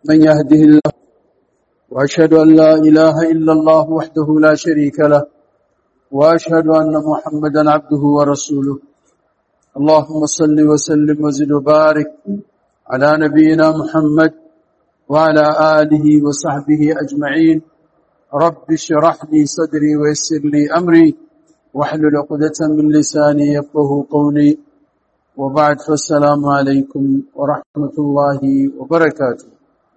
من يهده الله وأشهد أن لا إله إلا الله وحده لا شريك له وأشهد أن محمدا عبده ورسوله اللهم صل وسلم وزد وبارك على نبينا محمد وعلى آله وصحبه أجمعين رب اشرح لي صدري ويسر لي أمري واحلل عقدة من لساني يفقه قولي وبعد فالسلام عليكم ورحمة الله وبركاته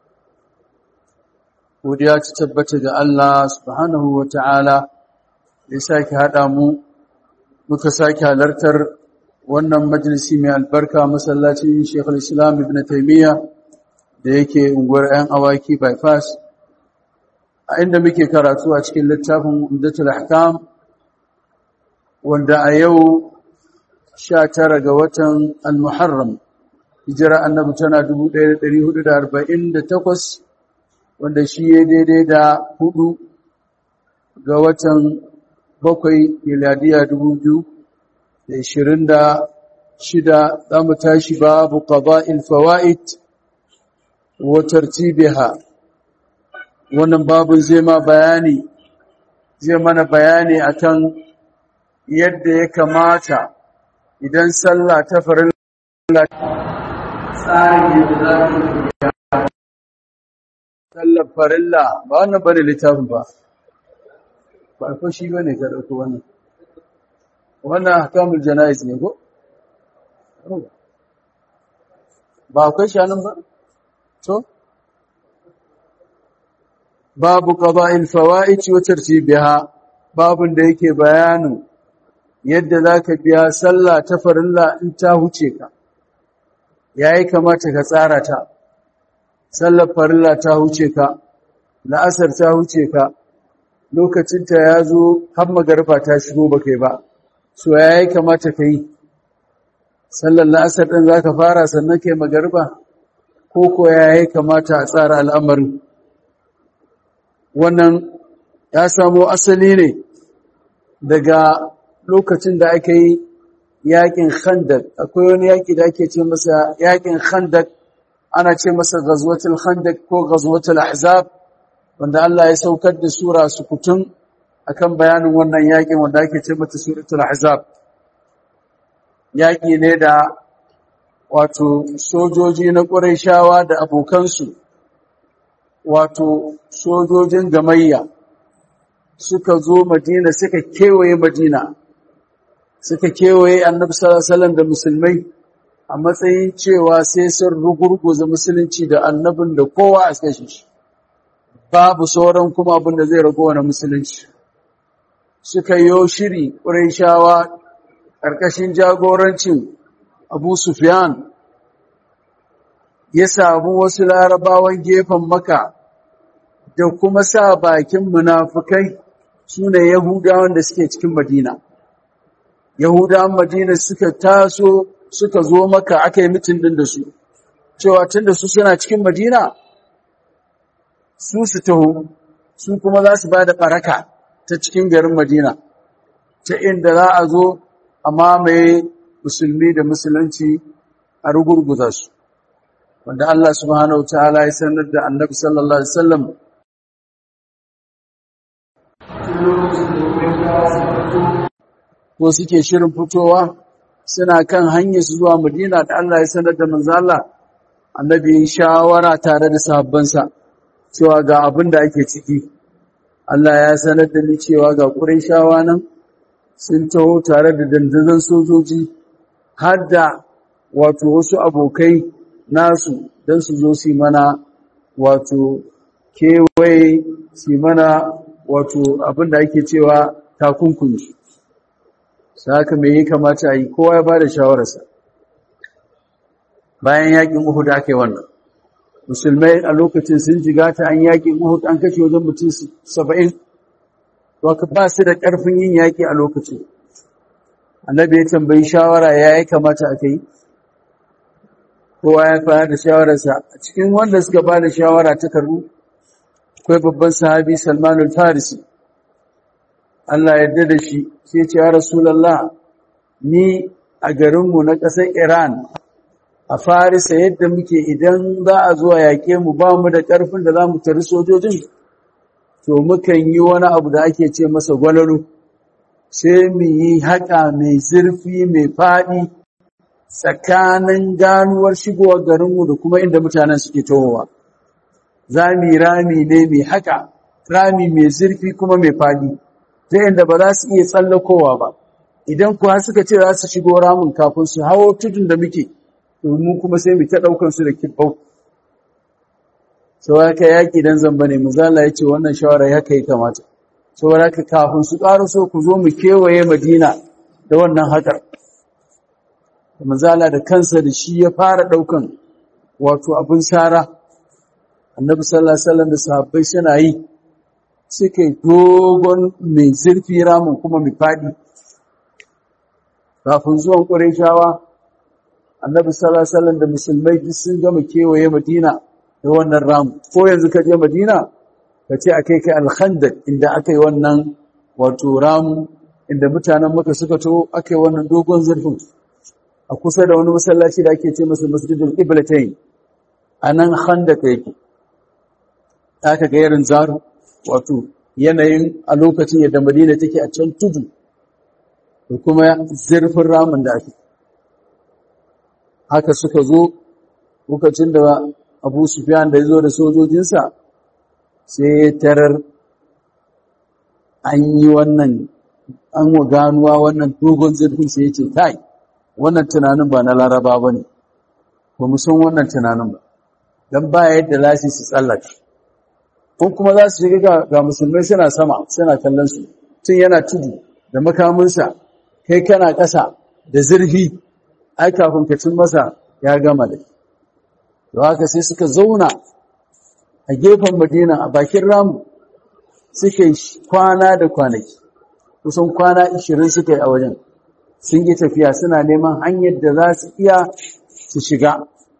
godiya ta tabbata ga Allah subhanahu wa ta'ala ya sake haɗa mu muka sake halartar wannan majalisi mai albarka masallacin Sheikhul Islam Ibn Taymiyyah da yake unguwar 'yan awaki bypass a inda muke karatu a cikin littafin Umdatul Ahkam wanda a yau 19 ga watan Al-Muharram hijira annabi tana 1448 wanda shi ya daidai da hudu ga watan bakwai miladiya dubu biyu da ishirin da shida za mu tashi babu qada'il fawaid wa tartibiha wannan babu zai ma bayani zai mana bayani akan yadda ya kamata idan sallah ta farilla tsarin yadda za sallar farilla ba wannan bane littafin ba ba ko shi bane ka dauko wannan wannan ahkamul janaiz ne ko ba akwai shanin ba to babu qada'il fawaid wa tartibiha babun da yake bayanin yadda zaka biya sallah ta farilla in ta huce ka yayi kamata ka tsara ta sallar farilla ta huce ka la'asar ta huce ka lokacinta ya zo har magarba ta shigo ba kai ba so ya yi kamata ka yi sallar la'asar ɗin za ka fara sannan kai magarba ko ko ya yi kamata a tsara al'amarin wannan ya samo asali ne daga lokacin da aka yi yakin khandak akwai wani yaki da ake ce masa yakin khandak ana ce masa ghazwatul khandaq ko ghazwatul ahzab wanda Allah ya saukar da sura sukutun akan bayanin wannan yakin wanda ake ce mata suratul ahzab yaki ne da wato sojoji na Qurayshawa da abokansu wato sojojin gamayya suka zo Madina suka kewaye Madina suka kewaye Annabi sallallahu alaihi wasallam da musulmai a matsayin cewa sai sun rugurguza musulunci da annabin da kowa a kashe shi babu sauran kuma abin da zai rago wani musulunci suka yi shiri ƙuraishawa ƙarƙashin jagorancin abu sufyan ya samu wasu larabawan gefen maka da kuma sa bakin munafukai su ne yahudawan da suke cikin madina yahudawan madina suka taso suka zo maka aka yi mitin din da su cewa tun da su suna cikin madina su su taho su kuma za su ba da ɓaraka ta cikin garin madina ta inda za a zo a mamaye musulmi da musulunci a rugurguza su wanda Allah subhanahu ta'ala ya sanar da annabi sallallahu alaihi wasallam ko suke shirin fitowa suna kan hanyar su zuwa Madina da Allah ya sanar da manzo Allah annabi shawara tare da sahabbansa cewa ga abin da ake ciki Allah ya sanar da ni cewa ga Qurayshawa nan sun taho tare da dandazon sojoji har da wato wasu abokai nasu don su zo su mana wato kewaye su mana wato abin da ake cewa takunkumi saka me ya kamata a yi kowa ya ba da shawararsa bayan yakin uhud aka yi wannan musulmai a lokacin sun jiga ta an yakin uhud an kashe wajen mutum saba'in waka ba su da ƙarfin yin yaƙi a lokacin annabi ya tambayi shawara ya yi kamata aka yi kowa ya fara da shawararsa a cikin wanda suka ba da shawara ta karbu akwai babban sahabi salmanul farisi Allah yarda da shi sai ce ya Rasulallah ni a garinmu na ƙasar Iran a farisa yadda muke idan za a zuwa yaƙe mu ba mu da ƙarfin da za mu tari sojojin to mukan yi wani abu da ake ce masa gwalaro sai mu yi haƙa mai zurfi mai faɗi tsakanin ganuwar shigowar garinmu da kuma inda mutanen suke tohowa za mu yi rami ne mai haƙa rami mai zurfi kuma mai faɗi ta inda ba za su iya tsallakowa ba idan kuwa suka ce za su shigo ramin kafin su hawo tudun da muke domin kuma sai mu ta ɗaukar su da kibbau sau haka yaƙi don zamba ne muzala ya ce wannan shawara ya kai kamata sau haka kafin su ƙara so ku zo mu kewaye madina da wannan haƙar muzala da kansa da shi ya fara ɗaukan wato abin sara annabi sallallahu alaihi wasallam da sahabbai suna yi suka yi dogon mai zurfi ramin kuma mai faɗi kafin zuwan ƙurayshawa annabi sallallahu alaihi wasallam da musulmai duk sun gama kewaye madina da wannan ramu ko yanzu ka je madina ka ce akai kai alkhandaq inda aka yi wannan wato ramu inda mutanen maka suka to aka yi wannan dogon zurfin a kusa da wani masallaci da ake ce masa masjidul qiblatayn anan khandaq yake aka ga irin zaru wato yanayin a lokacin yadda madina take a can tudu da kuma zurfin ramin da ake haka suka zo lokacin da abu sufyan da ya zo da sojojinsa sai ya tarar an yi wannan an wa ganuwa wannan dogon zurfin sai ya ce kai wannan tunanin ba na laraba ba ne ba mu san wannan tunanin ba don ba yadda lasi su tsallaka ko kuma za su shiga ga musulmai suna sama suna kallon su tun yana tudu da makaminsa kai kana ƙasa da zurfi ai kafin ka cin masa ya gama da da haka sai suka zauna a gefen madina a bakin ramu suka yi kwana da kwanaki kusan kwana 20 suka yi a wajen sun yi tafiya suna neman hanyar da za su iya su shiga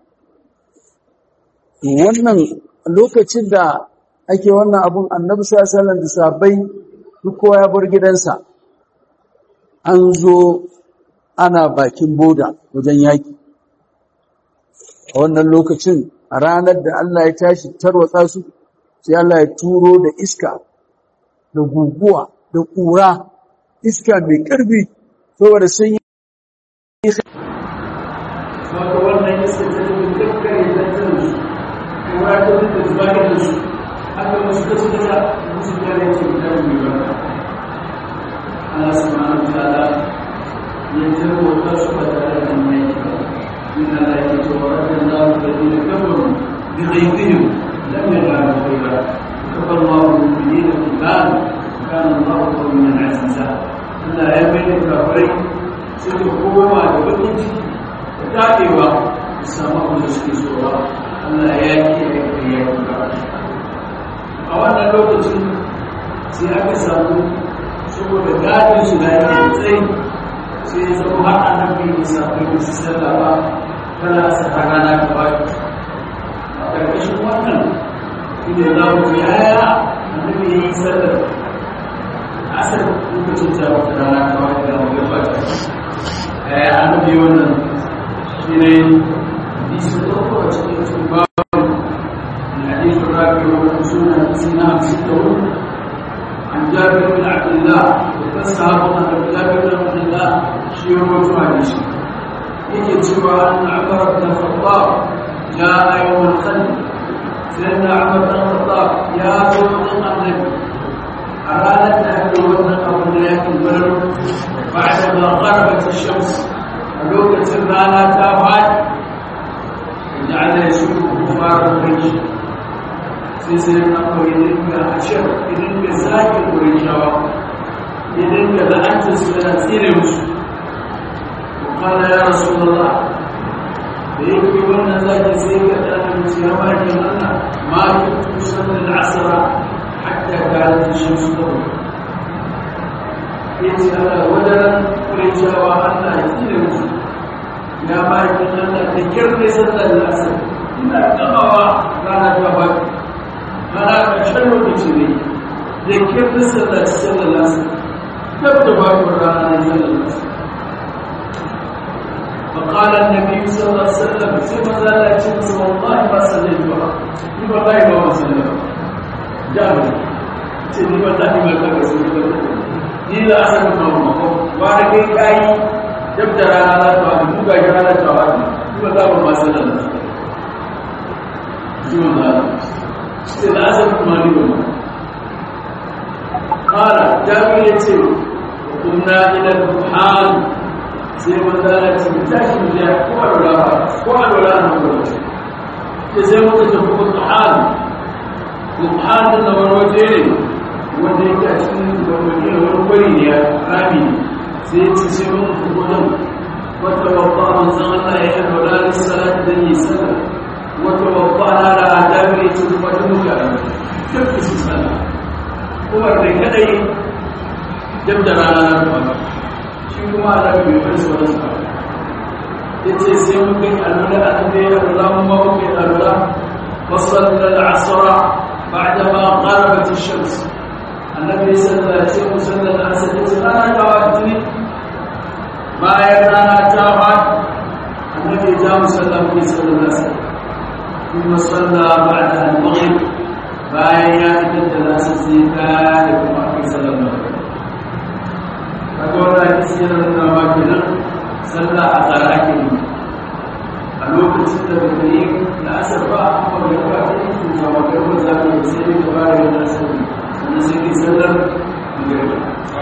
wannan lokacin da ake wannan abun annabi sallallahu da sabai duk kowa ya bar gidansa an zo ana bakin boda wajen yaki a wannan lokacin a ranar da Allah ya tashi tarwatsa su sai Allah ya turo da iska da guguwa da ƙura iska mai ƙarfi saboda sun yi Saka wannan iska ta tafi kakkare tattalin su, ƙura ta duka zubar da su, haka wasu ta suka sa musu kare ce guda mai ba. Allah subhanahu wa ta'ala ya tarwata su ba tare da mai ba. إن لا يتورد الله الذين كفروا بغيظهم لم ينالوا خيرا كفى الله المؤمنين القتال وكان الله قويا عزيزا Allah ya bai da kafirai suka koma da bakin ciki da daɗewa da samu abin da suke so ba Allah ya yi ya yi ya yi ba a wannan lokacin sai aka samu saboda gadin su da yake tsayi sai ya zama har annabi ya samu da su sallama kana saka rana gaba a ƙarƙashin wannan inda za mu ji aya annabi ya yi sallar asar lokacin ta wata rana gaba da mu gaba da aya annabi wannan shi ne hadisi da uku a cikin cikin babu الحديث الرابع والخمسون سنة ستة عن جابر بن عبد الله وفسر عن جابر بن عبد الله شيوخ حديث yake cewa an Umar ibn Khattab jaa yawm al-Khandaq sayyidina Umar ibn Khattab ya zo wajen Annabi a ranar da ake wannan abu da ya kubar ba'da ma gharabat ash-shams a lokacin rana ta fadi ja'ala yashku kufar quraish sai sai na koyi dinga ashar idan ka zaki qurayshawa idan ka la'anta su da tsire musu قال يا رسول الله ليكفي وانا ذاك زيك انا سيرماك انا ما كنت اصلي العصر حتى كانت الشمس تغرب yace Allah wadaran kurecewa Allah ya tsire musu ya baki Allah da kirne sallar asar ina gamawa rana ta baki rana ka can lokaci ne da kirne sallar sallar asar tab da baki rana ne sallar asar فقال النبي صلى الله عليه وسلم ثم ذا يتمس والله ما صليت بها والله ما صليت جابر سيدي والله ما كان رسول ni la asar ma ma wa da kai kai dab da rana za ta wani buga ya rana ta wani ni ba za mu ma sallan ji wannan sai da asar kuma ni ba kara jami'i ya ce kunna ila duhan sai wanda ya ce tashi mu ya ko a dora ko a dora na ko ce sai muka tafi duhan duhan da wani waje ne wanda yake a cikin wani wani kwari ne ya rami sai ya ce sai mun fi wajen wata babba manzan Allah ya yi alwala da salatu da yi sallah wata babba na da adamu ya ce kuma da muka duk da su sallah kuma da kadai dab da rana na ruwa shi kuma a rabi bai wani sauran sa ya ce sai mun kai alwala a da ya alwala mun ma muka yi alwala wasu da asara بعدما غربت الشمس annabi sallallahu alaihi wasallam sallallahu alaihi wasallam rana ta wani bayan rana ta wani annabi ya musalla ku sallallahu alaihi wasallam kuma salla ba'da al-maghrib bayan ya idan da nasu sai ta da kuma kai sallallahu alaihi kaga wannan hadisi yana nuna ma kenan sallah a tsara ke a lokacin da bai yi na asar ba amma da ba ta yi kuma ba ga wanda za ka yi sai da ba da yana sallah wanda sai ke sallar magariba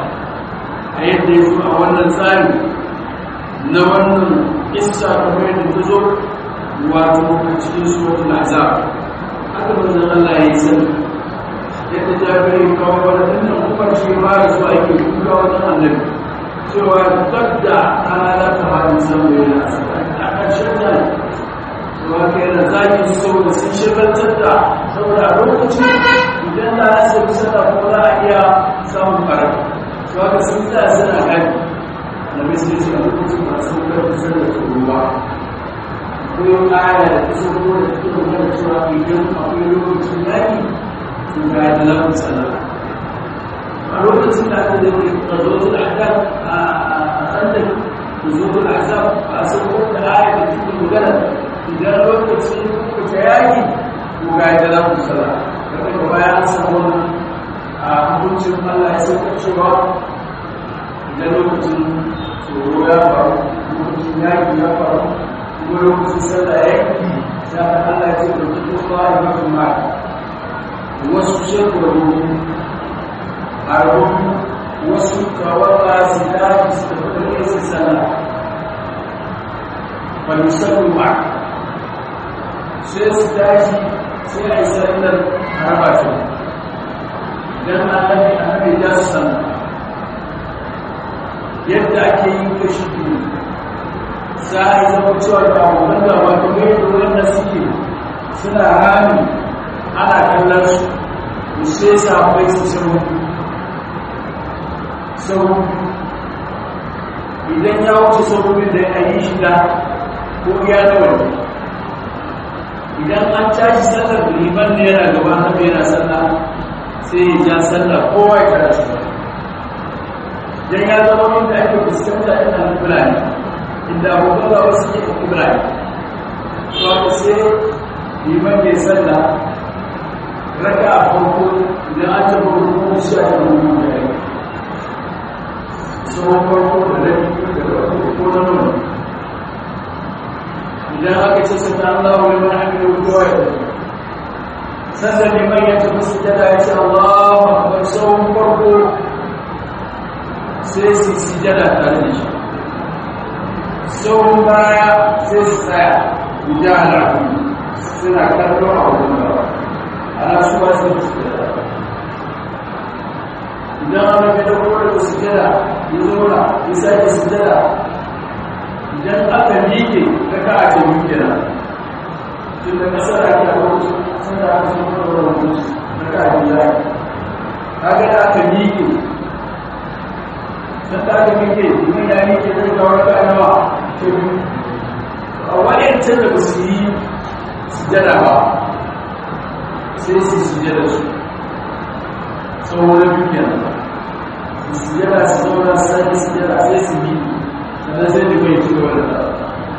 a yadda ya zo a wannan tsari na wannan isa kamar yadda ta zo wato a cikin suratul azab haka manzon Allah ya yi sallah yadda jabiri kawo wani dinnan umar shi ma ya zo ake kuka wajen annabi cewa dabda ana da ta hadin samu yana a ƙarshen da cewa kai da zaki saboda sun shagaltar da saboda a lokacin idan da ya sai sallah ko za a iya samun farar to haka sun ta suna gani da misali su a lokacin ba sun karfi sallah ta ruwa ko aya da ta sun ko da take magana cewa idan akwai lokacin yaki to ga da lamun sallah a lokacin da aka da tazotul ahzab a sanda tazotul ahzab ba sun ko da aya da take magana idan lokacin ko ta yaki ko ga da lamun sallah daga baya an samu a hukuncin Allah ya sauka cewa idan lokacin tsoro ya faru lokacin yaƙi ya faru ko lokacin sallah ya yi za ka Allah ce da duk kowa ya mafi ma wasu shekaru a rubu wasu kawaka su daji su tafi da su sallah wani sallu ma sai su daji sai a yi sallar harba ce don annabi annabi ya san yadda ake yin kashi biyu za a yi zama cewa da abubuwan da ba ta mai wanda suke suna rami ana kallon su da sai sabai su sau sau idan ya wuce saubin da ya yi shida ko ya nawa idan an tashi sallar liman ne yana gaba na yana sallah sai ya ja sallah kowa ya tara shi dan ya zama inda ake fuskanta ina kula ne inda abubuwan da wasu ke kula ne to sai liman ya sallah raka a farko idan an taɓa rukun shi a kan rukun da ya yi sauran farko da rabi da rabi ko na nuna idan aka ce sun an zawo wani wani hannun kowa ya tafi sannan neman ya tafi su jada ya ce Allahu akbar sauran farko sai su su jada tare da shi sauran baya sai su tsaya guda alaƙi suna kallo a wajen gaba ana su ba su su jada idan an rage da kowa da su jada ya zauna ya sake su jada idan aka miƙe daga a ce miƙe na tun da ƙasar ake a wajen sun da aka zama da wani daga a biya kaga da aka miƙe sun da aka miƙe domin ya miƙe zai ga wata nawa ta biyu a waɗancan da ba su yi sujada ba sai su sujada su tsawon biyu kenan su sujada su zauna sai sujada sai su miƙe sannan sai da bai ci gaba da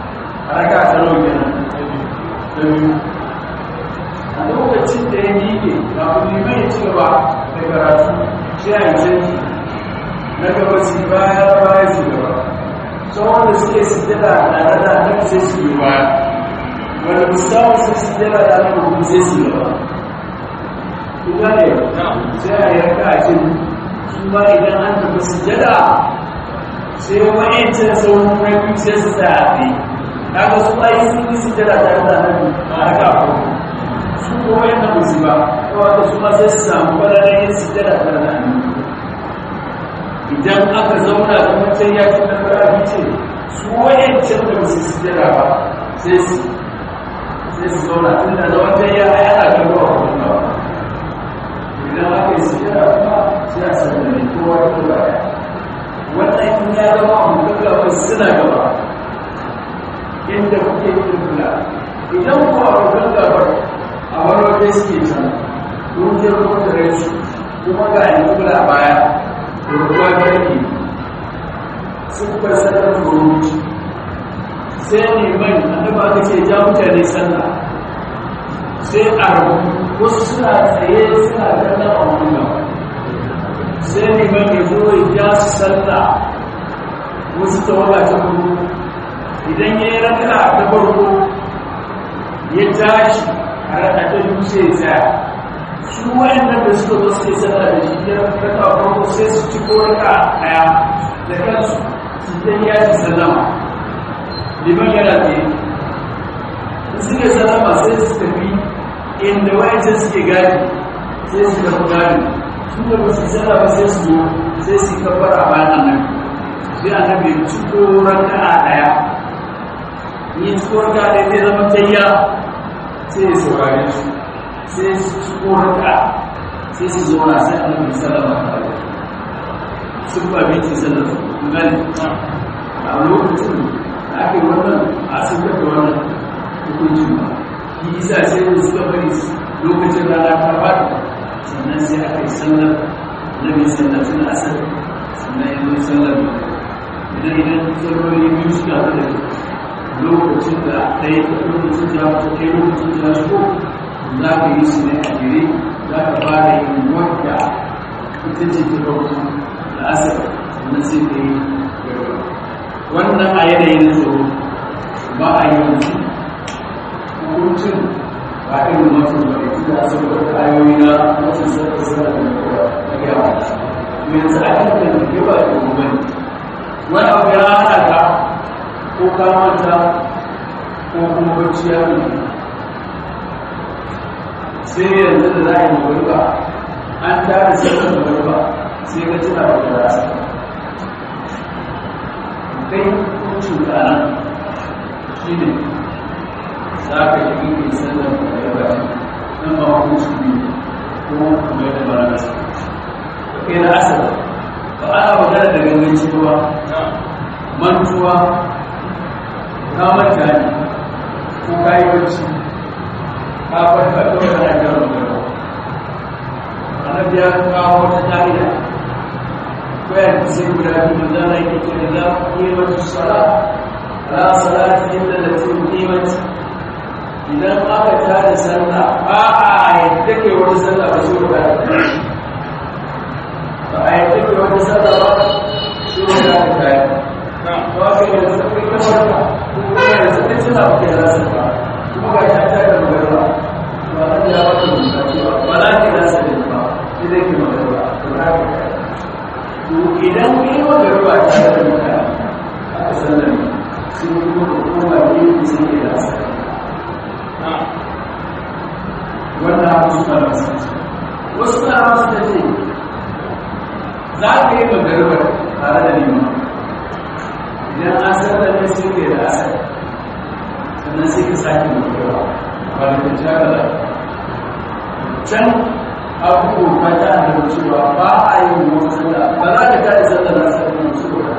raka ta nawa kenan da biyu a lokacin da ya miƙe kafin liman ya ci gaba da karatu sai a yi canji na gaba su baya baya su gaba sauran da suke sujjada tare da nan sai su yi baya wanda musamman su sujjada da nan kuma sai su yi gaba kuma ne sai a yi raka a cin su ma idan an tafi sujjada sai wa'ancin sauran na biyu sai su tsaya a tsaye kaga su ayi sun yi sujjada tare da nan a raka a kuma su kuma yadda musu ba kawai su ma sai su samu kwallon yin sujjada tare da nan idan aka zauna da mutum ya ci nasara ce su wayancin da musu sujjada ba sai su sai su zauna tun da zaman ta ya yana kan ruwa kuma ba idan aka yi sujjada kuma sai a sallame kowa da kowa ya wannan in ya zama a mutum gaba suna gaba inda kuke yin kula idan kuwa a mutum gaba a wani wajen suke can dukiyar kuma da su kuma ga yanzu kula baya ruwa barki sun fasarar furuci sai ne mai annaba ka ce ja mutane sallah sai a rabu wasu suna tsaye suna kallon amurka sai ne mai mai zo ya ja su sallah wasu tawaga ta farko idan ya yi raka ta farko ya tashi a raka ta dutse ya tsaya su wayannan da suka zo suke sallah da shi ya raka farko sai su ci ko raka daya da kansu su ta yi yaji sallama liman yana tsaye in suke sallama sai su tafi inda wayancan suke gadi sai su tafi gadi su da ba su sallama sai su zo sai su kafar a bayan annabi sai annabi ci ko raka daya ni ci ko raka daya zai zama tayya sai ya saurare su sai su ci korata sai su zauna sai an yi salama tare sun ba bitin salama gani a lokacin da ake wannan a sun da wannan hukuncin ba yi isa sai da suka bari lokacin rana ta bada sannan sai aka yi sallar na mai sallar suna asar sannan yanzu sallar idan idan salloli biyu suka da lokacin da ɗaya lokacin da ta kai lokacin da shigo za ka yi su ne a jere za ka fara yin wadda ita ce ta farko da asar sannan sai ka yi wannan a yanayin tsoro ba a yi yanzu hukuncin ba irin mutum ba ne da saboda ayoyi na mutum sarki sanar da kowa na yawa yanzu a kan da ke ba da kuma ne wani abu ya hana ka ko kamanta ko kuma bacci ya mutu sai yanzu da za a yi magariba an tara sallar magariba sai ga tuna da rasa kai kuncin kanan shi ne za ka yi ɗin sallar magariba nan ba hukunci ne ko kuma yadda ba na kasa kai na asali ba ana magana da ganganci ba mantuwa kamar gani ko kayi bacci kafin ka ɗora na jan rubutu annabi ya kawo wata ƙa'ida koyar da sai guda biyu da zana yake ce da za ku yi wata sala la salati illa da sai kimati idan aka tada sallah ba a yadda ke wani sallah ba sai guda ba a yadda ke wani sallah ba sai guda ta tayi ba ka yi da sabbin kamarka kuma yanzu ɗin suna ba ke rasa ba kuma ga ta tada magana ba a ya wata mutane ba za ki rasa da ba sai dai ki magana ba za ki to idan ku yi magana ta da mutane aka sallar sun kuma hukuma ne ku sun ke rasa wannan abu su fara masu wasu na masu da ce za ka yi magana tare da liman idan an sallar ne sai ke da asali sannan sai ka sake magana ba da ta jagala can abubuwa ta da cewa ba a yi wasu da ba za ka ta isa da nasa da wasu da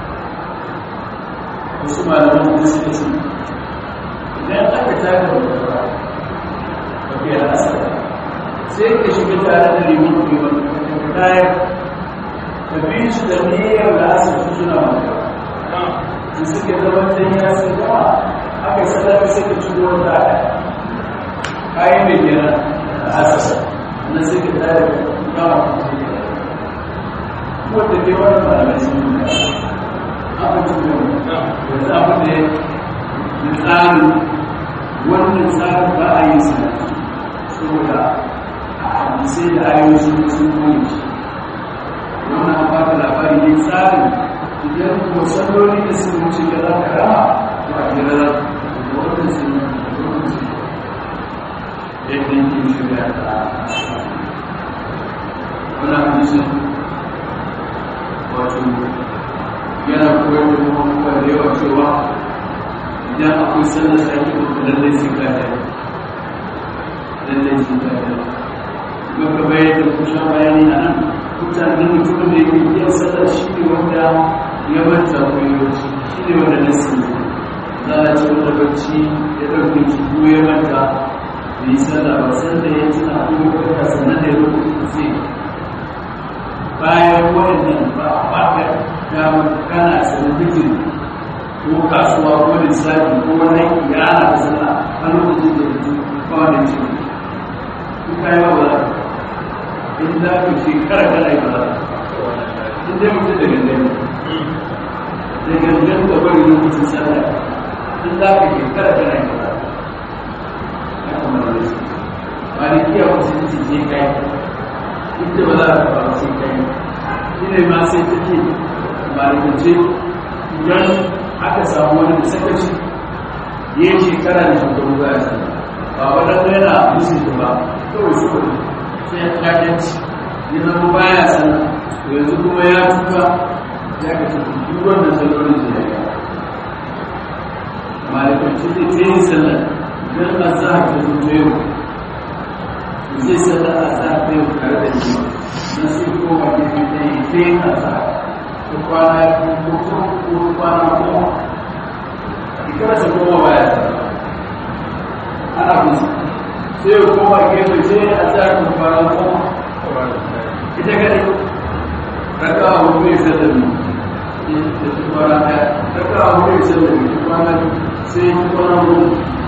wasu malaman da suke su idan aka ta da wasu ba ba ke nasa sai ka shiga tare da liman liman ka tayar ka bi su da niyyar da asa su suna wanda da suke zama ta yi nasa gama aka sallar sai ka shigo wata kayan mai gina a asasa na sai ka tare gama wanda ke wani malamai sun yi abin da ya abin da ya tsarin wannan tsarin ba a yi sa saboda a hadisai da ayoyi sun sun koyi shi wannan an baka labari ne tsarin idan kuma salloli da sun wuce ga za ka rama to a jira za da wannan sun yi da wannan sun yi yadda yake shiga da wannan hadisin wato yana koyar da kuma kuma da yawa cewa idan akwai sallar sake da lallai sai ka da lallai sai ka da kuma ka bayar da kusa bayani a nan mutanen mutumin da yake iya sallar shi ne wanda ya manta ko ya wuce shi ne wanda na sani za a ce wanda bacci ya ɗauke shi ko ya manta da yi sallah ba sanda ya tuna ko ya kwanta sannan da ya rubuta zai bayan waɗannan ba a baka damar kana sanadikin ko kasuwa ko lissafi ko wani yana da sana a lokacin da mutum ba wani ce in ka yi ba ba in za ka shekara kana yi ba za in dai mutum da gangan da gangan da bari lokacin sallah in za ka shekara kana yi ba za ya kamar da su ba da kiyar wasu ce kai inda ba za a faru sai kai shi ne ma sai ta ce malikance idan aka samu wani da sakaci ya yi shekara da shekaru ba ya sani ba wadanda yana musu da ba kawai su kudi sai ya kayanci ya zama ba ya sana yanzu kuma ya tuka ya ka tafi duk wanda salolin da ya yi malikance zai ta yi sallar don a za a ta zuwa yau zai sallar a za a ta yau tare da jima na sai koma gefe da yi sai a za ko kwana ya ko ko ko kwana ko ikara ta koma baya ta ana musu sai ya koma gefe sai a za ko kwana ko ita gane raka a wuri mai sallar ne da ta kwana ɗaya raka a wuri mai sallar ne kwana sai ya kwana wuri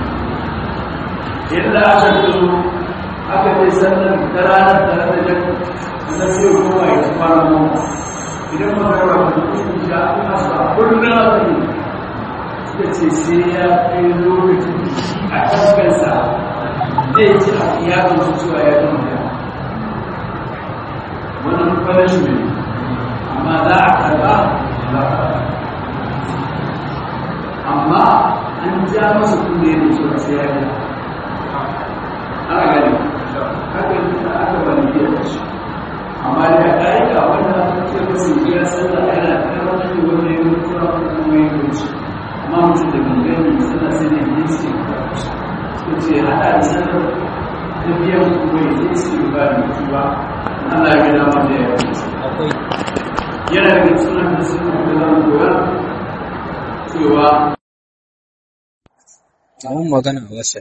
yadda aka zo aka ce sannan ta ranar tare da jan na sai kuma ya fara mu idan magana ba ta kusa sha ina sa kullum a kai suka ce sai ya kai lokacin a kankansa zai ci a iyakun su cewa ya gama da wannan kwanashi ne amma za a karba za a amma an ja masa kunne da cewa sai ya gama ana gani haka aka bani da shi amma da ƙa'ida wanda aka ce masa ya sallah yana karɓar da wanda ya mutu a kuma ya wuce amma mutum da gangani sallah sai ne yin sai suka ce haɗa da sallar ta biyan kuma ya zai sai ba da mutu ba Allah ya gada ma da ya wuce yana daga sunan da suka da zama koya cewa Kamun magana a wasa.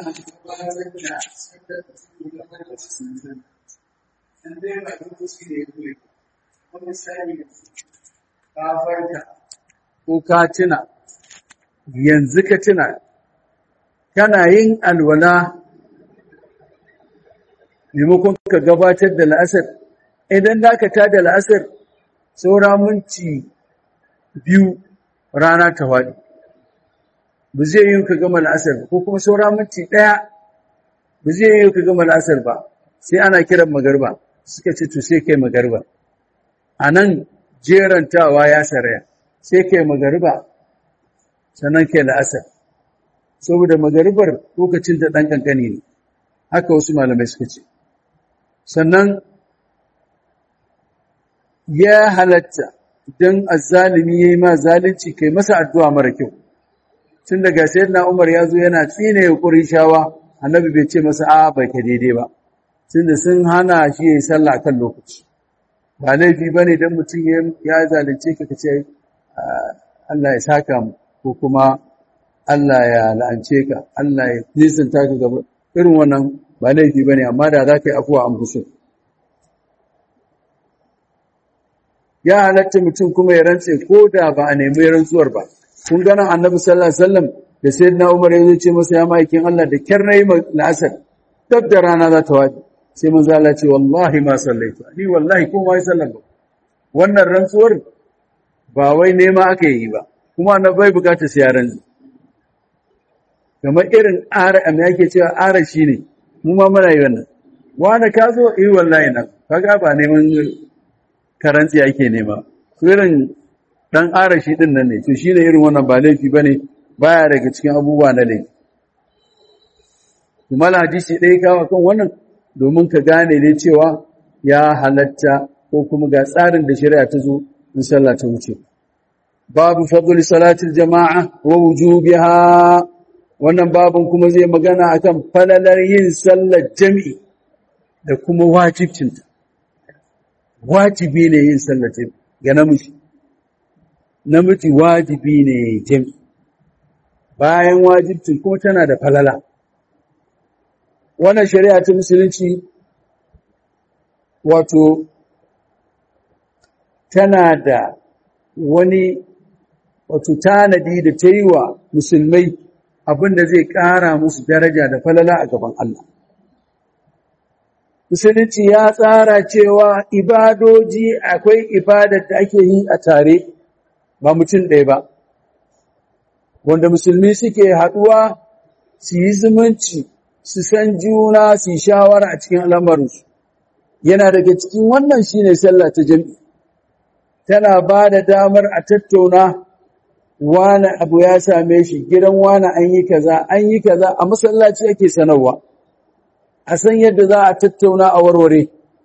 ko ka tuna yanzu ka tuna kana yin alwala maimakon ka gabatar da la'asar idan da ka tada la'asar saura minti biyu rana ta waɗi ba zai yi ka gama la'asar ba ko kuma saura minti ɗaya ba zai yi ka gama la'asar ba sai ana kiran magarba suka ce to sai kai magarba a nan jerantawa ya saraya sai kai magarba sannan kai la'asar saboda magaribar lokacin da ɗan ƙanƙani ne haka wasu malamai suka ce sannan ya halatta don azzalimi ya yi ma zalunci kai masa addu'a mara kyau tun daga sayyidina Umar ya zo yana tsine ya shawa annabi bai ce masa a ba ka daidai ba tunda sun hana shi yayi sallah kan lokaci ba laifi bane dan mutum ya zalunce ka kace Allah ya saka mu ko kuma Allah ya la'ance ka Allah ya nisanta ka gaba irin wannan ba laifi bane amma da za ka yi afuwa an fuso ya halatta mutum kuma ya rantse ko da ba a nemi rantsuwar ba kun ganin annabi sallallahu alaihi wasallam da sai na umar ya ce masa ya ma'aikin Allah da kyar na yi la'asar dab da rana za ta waɗi sai mun zala ce wallahi ma sallaitu ni wallahi ko ma yi sallar ba wannan rantsuwar ba wai nema aka yi ba kuma na bai bukata sai yaran kamar irin ara a me ake cewa ara shi ne mu ma muna yi wannan wani ka zo yi wallahi nan kaga ba neman karanci ake nema irin dan ara shi din nan ne to shine irin wannan ba laifi bane baya daga cikin abubuwa na laifi kuma hadisi ɗaya kawo kan wannan domin ka gane ne cewa ya halatta ko kuma ga tsarin da shari'a ta zo in sallah ta wuce babu fadl salatil jama'a wa wujubiha wannan babun kuma zai magana akan falalar yin sallar jami'i da kuma wajibcinta wajibi ne yin sallar jami'i ga namiji namiji wajibi ne jami'i bayan wajibcin kuma tana da falala wannan shari'a ta musulunci wato tana da wani wato tanadi da ta yi wa musulmai abinda zai ƙara musu daraja da falala a gaban Allah. Musulunci ya tsara cewa ibadoji akwai ibadar da ake yi a tare ba mutum ɗaya ba, wanda musulmi suke haɗuwa su yi zumunci su san juna su yi shawara a cikin al'amarinsu. Yana daga cikin wannan shi ne sallah ta jam'i, tana ba da damar a tattauna wane abu ya same shi gidan wane an yi kaza an yi kaza a masallaci ake sanarwa a san yadda za a tattauna a warware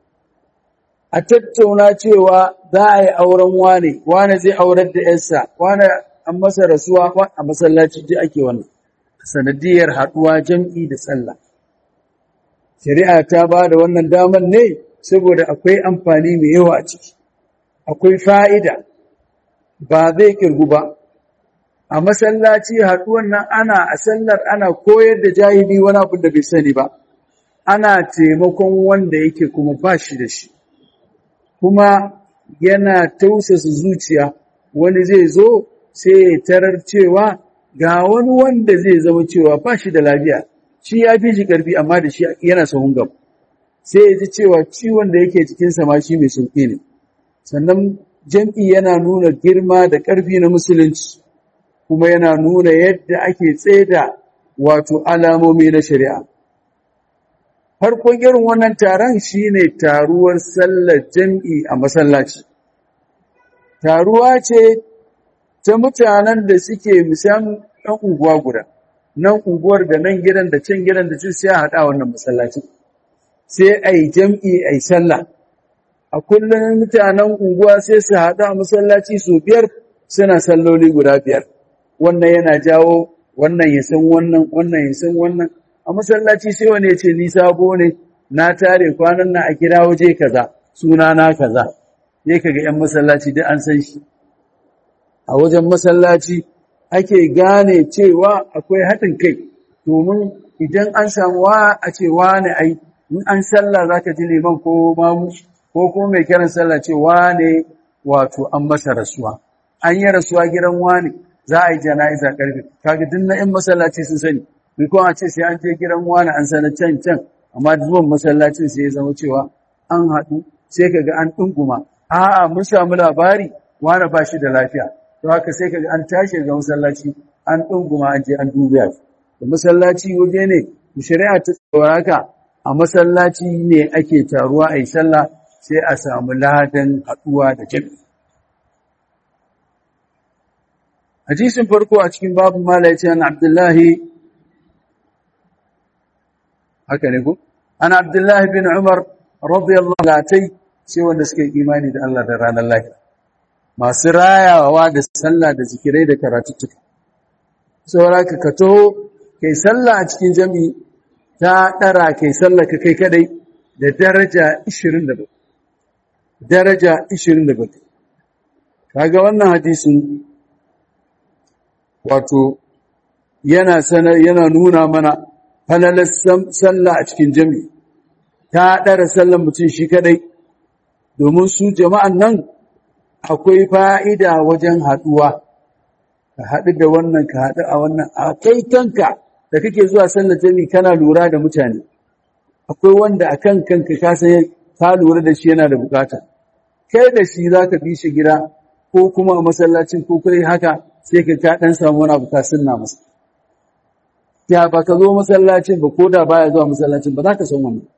a tattauna cewa za a yi auren wane wane zai aurar da yarsa wane an masa rasuwa a masallaci ji ake wannan sanadiyar haduwa jam'i da sallah shari'a ta ba da wannan damar ne saboda akwai amfani mai yawa a ciki akwai fa'ida ba zai kirgu ba a masallaci haɗuwan nan ana a sallar ana koyar da jahili wani abin da bai sani ba ana taimakon wanda yake kuma ba shi da shi kuma yana tausasa zuciya wani zai zo sai ya tarar cewa ga wani wanda zai zama cewa ba shi da lafiya shi ya fi shi ƙarfi amma da shi yana sahun gaba sai ya ji cewa ciwon da yake cikinsa ma shi mai sauƙi ne sannan jam'i yana nuna girma da ƙarfi na musulunci kuma yana nuna yadda ake tseda wato alamomi na shari'a. Farkon irin wannan taron shine taruwar sallar jam'i a masallaci. Taruwa ce ta mutanen da suke misam ɗan unguwa guda, nan unguwar da nan gidan da can gidan da can sai a haɗa wannan masallaci. Sai a yi jam'i a yi sallah. A kullum mutanen unguwa sai su haɗu a masallaci su biyar suna salloli guda biyar. wannan yana jawo wannan ya san wannan wannan ya san wannan a masallaci sai wani ya ce ni sabo ne na tare kwanan nan a kira waje kaza suna na kaza ne kaga yan masallaci duk an san shi a wajen masallaci ake gane cewa akwai haɗin kai domin idan an samu wa a ce wane ai in an sallah zaka ji liman ko mamu ko kuma mai kiran sallah ce wane wato an masa rasuwa an yi rasuwa gidan wane za a yi jana'iza karfe kaga duk na in masallaci sun sani ni ko a ce sai an je gidan wani an sanar can can amma zuwan masallacin sai ya zama cewa an haɗu sai kaga an ɗunguma a'a mun samu labari wani ba shi da lafiya to haka sai kaga an tashi ga masallaci an ɗunguma an je an dubiya da masallaci waje ne shari'a ta haka a masallaci ne ake taruwa a yi sallah sai a samu ladan haɗuwa da jami'i hadisin farko a cikin babu mala ya ce an abdullahi haka ne ku an abdullahi bin umar radiyallahu latai sai wanda suka yi imani da Allah da ranar lahira masu rayawa da sallah da zikirai da karatuttuka saboda ka ka taho kai sallah a cikin jami'i ta ɗara kai sallah ka kai kadai da daraja 27 daraja 27 kaga wannan hadisin wato yana sanar yana nuna mana falalar sallah a cikin jami'i ta ɗara sallar mutum shi kadai domin su jama'an nan akwai fa'ida wajen haɗuwa ka haɗu da wannan ka haɗu a wannan a kai kanka da kake zuwa sallar jami'i kana lura da mutane akwai wanda a kan kanka ka san ka lura da shi yana da bukata kai da shi za ka bi shi gida ko kuma a masallacin ko kai haka sai ka ka ɗan samu wani abu ka sunna masa ya ba ka zo masallacin ba ko da baya zuwa masallacin ba za ka san wannan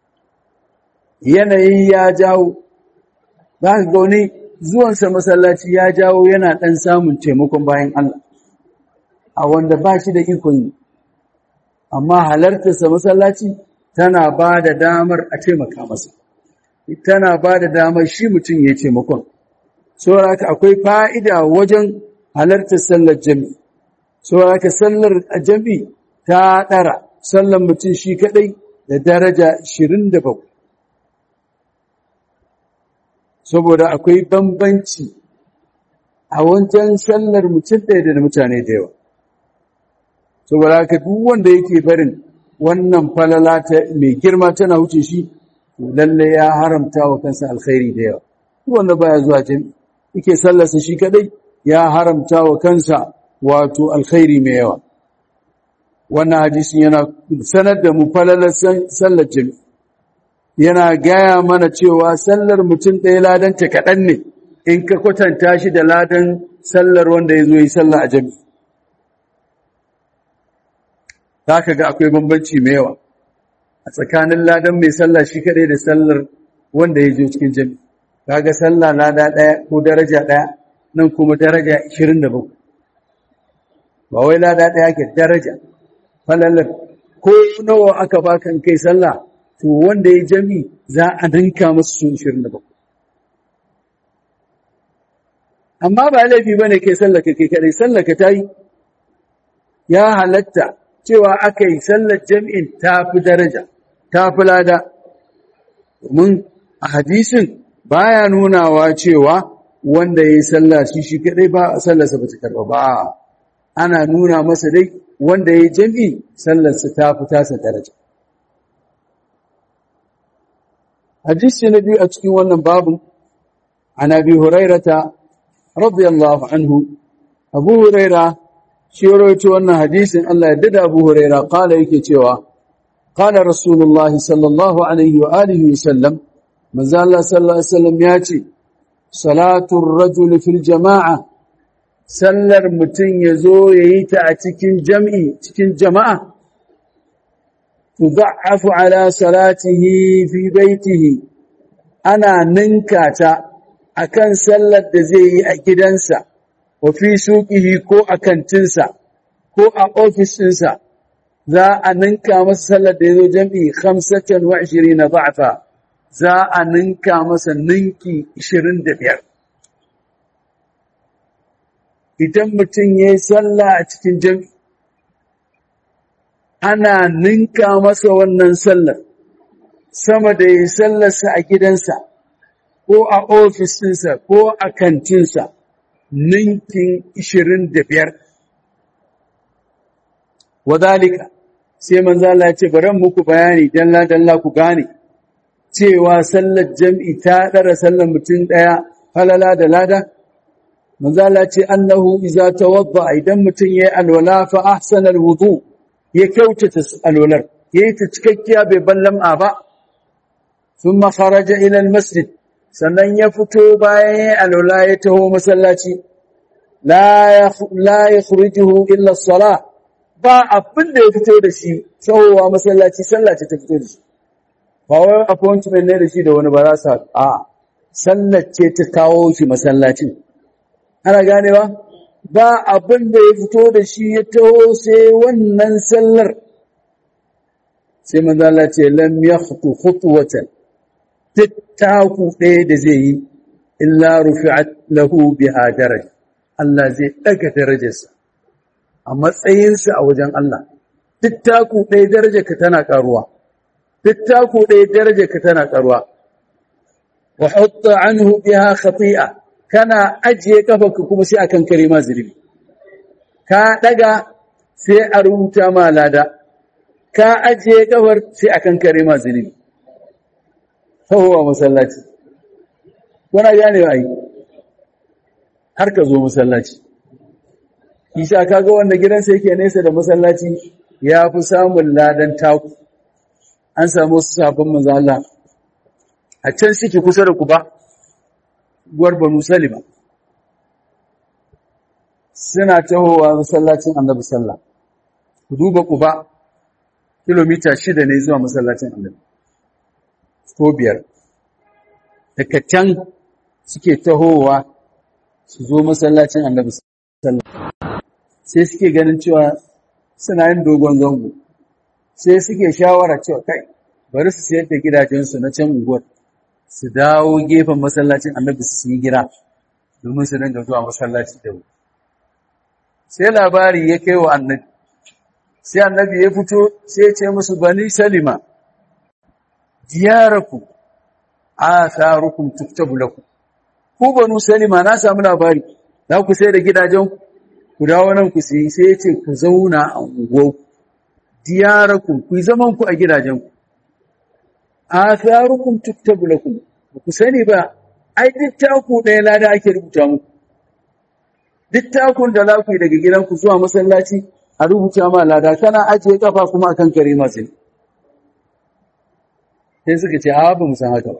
yanayi ya jawo za ka ga wani zuwansa masallaci ya jawo yana ɗan samun taimakon bayan Allah a wanda ba shi da ikon yi amma halartarsa masallaci tana ba da damar a taimaka masa tana ba da damar shi mutum ya taimakon saboda akwai fa'ida wajen halartar sallar jami'i saboda sallar jami'i ta ɗara sallar mutum shi kaɗai da daraja 27 saboda akwai bambanci a wancan sallar mutum ɗaya da mutane da yawa saboda haka duk wanda yake barin wannan falala ta mai girma tana wuce shi lalle ya haramta wa kansa alkhairi da yawa duk wanda baya zuwa jami'i yake sallarsa shi kadai ya haramta wa kansa wato alkhairi mai yawa wannan hadisin yana sanar da mu falalar sallar jami'i yana gaya mana cewa sallar mutum ɗaya ladanta kaɗan ne in ka kwatanta shi da ladan sallar wanda ya zo yi sallah a jami'i za ka ga akwai bambanci mai yawa a tsakanin ladan mai sallah shi kaɗai da sallar wanda ya zo cikin jami'i kaga sallah lada ɗaya ko daraja ɗaya nan kuma daraja 27 ba wai lada ɗaya ke daraja falalar ko nawa aka baka kai sallah to wanda ya jami za a ninka masu sun 27 amma ba laifi ba ne kai sallaka kai kadai sallaka ta yi ya halatta cewa aka yi sallar jami'in ta fi daraja ta fi lada domin a hadisin baya nunawa cewa wanda ya yi sallah shi shi kadai ba sallarsa ba ta karba ba ana nuna masa dai wanda ya yi jami'i sallarsa ta fi tasa daraja hadisi na biyu a cikin wannan babu an abi hurairata radiyallahu anhu abu huraira shi rawaito wannan hadisin Allah ya dada abu huraira kala yake cewa qala rasulullah sallallahu alaihi wa alihi wa sallam manzo Allah sallallahu alaihi wasallam ya ce salatul rajul fil jama'a sallar mutum yazo yayi ta a cikin jam'i cikin jama'a tudha'afu ala salatihi fi baitihi ana ninka ta akan sallar da zai yi a gidansa wa fi suqihi ko a kantinsa ko a ofisinsa za a ninka masa sallar da yazo jam'i 25 da'afa za a ninka masa ninki 25 idan mutum ya yi sallah a cikin jami'i ana ninka masa wannan sallar sama da ya yi sallarsa a gidansa ko a ofisinsa ko a kantinsa ninkin 25 wadalika sai manzala ya ce bari muku bayani dalla-dalla ku gane cewa sallar jam'i ta ɗara sallar mutum ɗaya halala da lada? Manzala ce, Annahu iza tawadda idan mutum ya yi alwala fa ahsanar wudu ya kyautata alwalar, ya yi ta cikakkiya bai ballam'a ba, sun makaraja ilal masjid, sannan ya fito bayan ya yi alwala ya taho masallaci, la ya khurijuhu illa sala ba abin da ya fito da shi, tsawowa masallaci, sallaci ta fito da shi. ba wai appointment ne da shi da wani ba za su a sallar ce ta kawo shi masallacin ana ganewa ba abin da ya fito da shi ya taho sai wannan sallar sai manzala ce lam yakhtu khutwatan tattaku ɗaya da zai yi illa rufi'at lahu biha daraja Allah zai daga darajarsa a matsayinsa a wajen Allah tattaku ɗaya darajarka tana karuwa tattako ɗaya daraja ka tana ƙarwa wa hutta anhu biha khati'a kana ajiye kafarka kuma sai akan kare ma zulubi ka daga sai a rubuta ma lada ka ajiye kafar sai akan kare ma zulubi sahuwa masallaci wana gane ai har ka zo masallaci isa kaga wanda gidansa yake nesa da masallaci ya fi samun ladan taku an samu su sabon manzo Allah a can suke kusa da Kuba gwar Banu Salima suna tahowa masallacin Annabi sallah ku duba Kuba kilomita shida ne zuwa masallacin Annabi ko biyar daga can suke tahowa su zo masallacin Annabi sallah sai suke ganin cewa suna yin dogon zango sai suke shawara cewa kai bari su sayar da gidajensu na can unguwar su dawo gefen masallacin annabi su yi gira domin su dinga zuwa masallaci da wuri sai labari ya kai wa annabi sai annabi ya fito sai ya ce musu bani salima diyaraku atharukum tuktabu lakum ku banu salima na samu labari za ku sai da gidajenku ku dawo nan ku sai sai ya ce ku zauna a unguwarku diyarakum ku yi zaman ku a gidajenku atharukum tuktabu lakum ku sani ba ai duk taku ɗaya lada ake rubuta muku duk takun da za ku yi daga gidanku zuwa masallaci a rubuta ma lada kana ajiye kafa kuma akan kare masu sai suka ce a ba mu san haka ba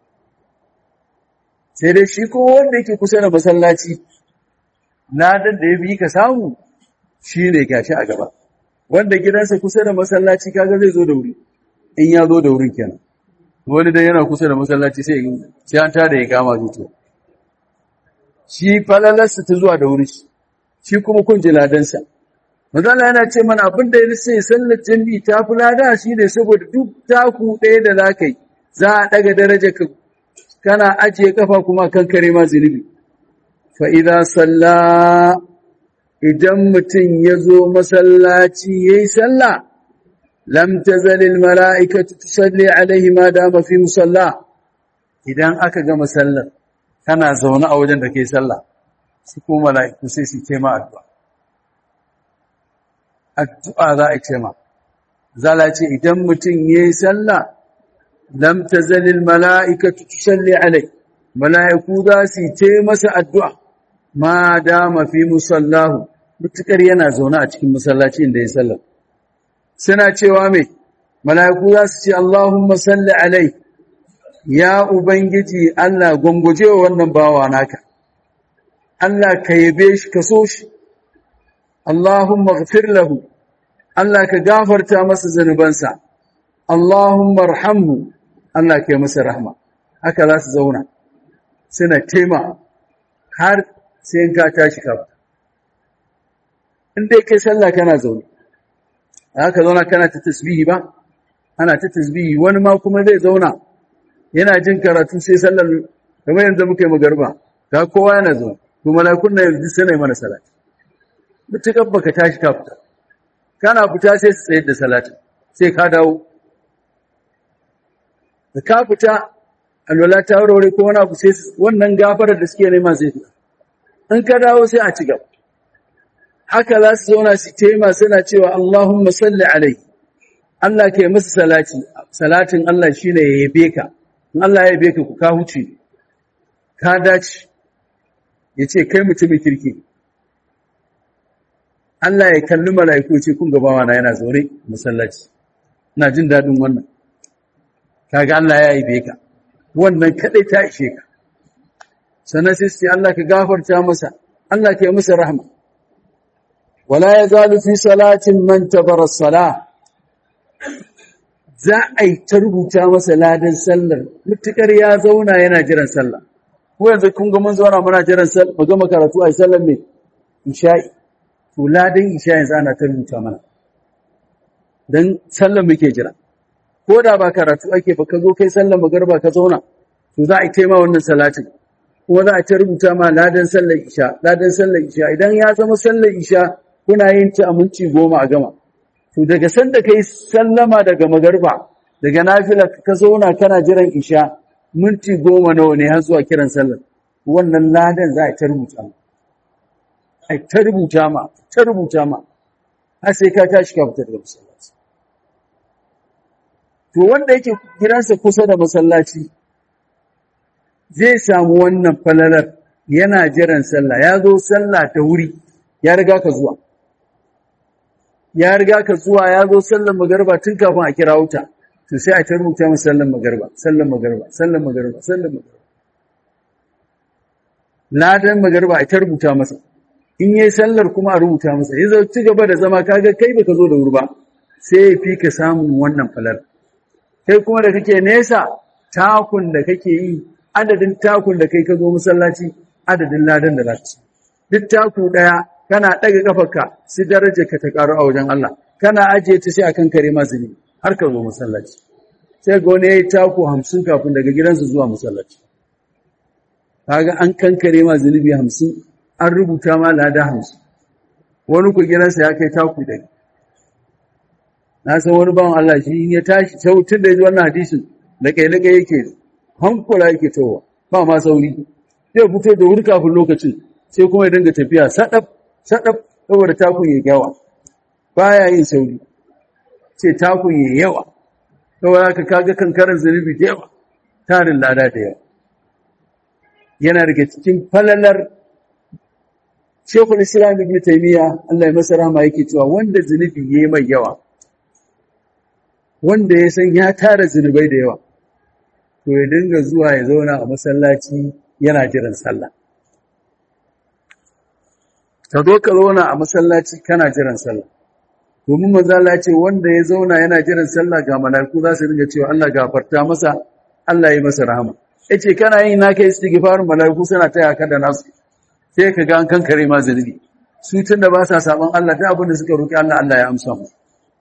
sai dai shi ko wanda yake kusa da masallaci ladan da ya bi ka samu shi ne gashi a gaba wanda gidansa kusa da masallaci kaga zai zo da wuri in ya zo da wurin kenan wani dai yana kusa da masallaci sai sai an tada ya kama zuciya shi falalarsa ta zuwa da wuri shi kuma kun ji ladansa Mazala yana ce mana abin da ya sai sallar jami'i ta fi lada shi ne saboda duk taku ɗaya da za ka yi za a ɗaga daraja ka kana ajiye kafa kuma kan kare ma zunubi fa idza salla idan mutum ya zo masallaci yayi sallah lam tazalil mala'ikatu tusalli alaihi ma dama fi musalla idan aka gama sallar kana zaune a wajen da kai sallah su ko mala'iku sai su ce ma addu'a addu'a za a ce ma zala ce idan mutum yayi sallah lam tazalil mala'ikatu tusalli alaihi mala'iku za su ce masa addu'a ma dama fi musallahu mutukar yana zaune a cikin masallaci inda ya sallar suna cewa mai mala'iku za su ce Allahumma salli alai ya Ubangiji Allah gwangwaje wa wannan bawa naka Allah ka yabe shi ka so shi Allahumma gafir lahu Allah ka gafarta masa zanubansa Allahumma rahamhu Allah ka yi masa rahma haka za su zauna suna tema har sai in ka tashi ka in dai kai sallah kana zaune haka zauna kana ta tasbihi ba ana ta tasbihi wani ma kuma zai zauna yana jin karatu sai sallar kamar yanzu muka yi magarba ga kowa yana zaune to malakun na yanzu sai mana salati mutukar baka tashi ka fita kana fita sai su tsayar da salati sai ka dawo da ka fita alwala ta wurare ko wani abu sai wannan gafarar da suke nema zai fita in ka dawo sai a ci gaba haka za su zauna su tema suna cewa Allahumma salli alai Allah ke masa salati salatin Allah shine ya yabe ka in Allah ya yabe ka ku ka huce ka dace yace kai mutumin kirki Allah ya kalli mala'iku ce kun gabawa na yana zaure masallaci ina jin dadin wannan kaga Allah ya yabe ka wannan kadai ta ishe ka sannan sai sai Allah ka gafarta masa Allah ka yi masa rahma wala yazalu fi salatin man tabara salah za a yi ta rubuta masa ladan sallar mutukar ya zauna yana jiran sallah ko yanzu kun ga mun zauna muna jiran sallah mu gama karatu a sallar me isha'i to ladan isha yanzu ana ta rubuta mana dan sallar muke jira ko da ba karatu ake ba ka zo kai sallar magarba ka zauna to za a yi taima wannan salatin kuma za a ta rubuta ma ladan sallar isha ladan sallar isha idan ya zama sallar isha kuna yin ta a minti goma a gama to daga sanda kai sallama daga magarba daga nafila ka zauna kana jiran isha minti goma nawa ne har zuwa kiran sallar wannan ladan za a ta rubuta ma a ta rubuta ma ta rubuta ma har sai ka tashi ka fita daga masallaci to wanda yake gidansa kusa da masallaci zai samu wannan falalar yana jiran sallah ya zo sallah ta wuri ya riga ka zuwa ya riga ka zuwa ya zo sallar magarba tun kafin a kira wuta to sai a ta rubuta masa sallar magarba sallar magarba sallar magarba sallar magarba ladan magarba a ta rubuta masa in yayi sallar kuma a rubuta masa ya zo ci gaba da zama kaga kai baka zo da wuri ba sai ya fi ka samun wannan falar kai kuma da kake nesa takun da kake yi adadin takun da kai ka zo masallaci adadin ladan da zaka ci duk taku daya kana daga kafarka sai darajar ka ta karu a wajen Allah kana ajiye ta sai akan kare ma zunubi har ka zo masallaci sai ga wani yayi taku 50 kafin daga gidansa zuwa masallaci kaga an kankare ma zunubi 50 an rubuta ma lada 50 wani ku gidansa ya kai taku da na san wani bawan Allah shi ya tashi sautin da ya ji wannan hadisin da kai da kai yake hankula yake towa ba ma sauri zai fito da wuri kafin lokacin sai kuma ya dinga tafiya sadab sadab saboda takun ya yawa baya yin sauri sai takun ya yawa saboda haka kaga kankaran zunubi da yawa tarin lada da yawa yana daga cikin falalar Shekul Islam Ibn Taymiyyah Allah ya masa rahama yake cewa wanda zunubi yayi mai yawa wanda ya san ya tara zunubai da yawa to ya dinga zuwa ya zauna a masallaci yana jiran sallah ka zo ka zauna a masallaci kana jiran sallah domin manzo Allah ya ce wanda ya zauna yana jiran sallah ga malaiku za su dinga cewa Allah gafarta masa Allah ya masa rahama yace kana yin naka istighfarin malaiku suna taya ka da nasu sai ka ga an kankare ma zunubi su tunda ba sa saban Allah da abin da suka roki Allah Allah ya amsa mu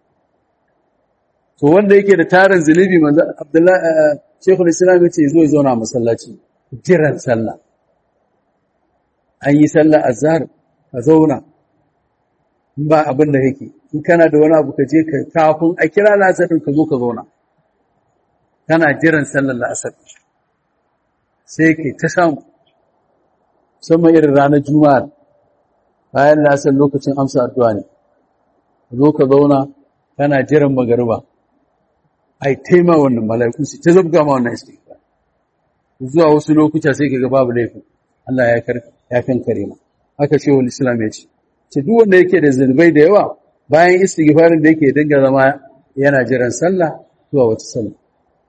to wanda yake da tarin zunubi manzo Abdullahi Sheikhul Islam yace zo ya zauna a masallaci jiran sallah an yi sallah azhar ka zauna ba abin da yake in kana da wani abu ka je ka kafin a kira lasarin ka zo ka zauna kana jiran sallar la'asar sai ke ta samu musamman irin ranar juma'a bayan la'asar lokacin amsa addu'a ne zo ka zauna kana jiran magariba ai taima wannan mala'iku su ta zabga ma wannan istighfar zuwa wasu lokuta sai kaga babu laifin Allah ya kar ya kankare ma haka shehu islam ya ce ce duk wanda yake da zunubai da yawa bayan istighfarin da yake dinga zama yana jiran sallah zuwa wata sallah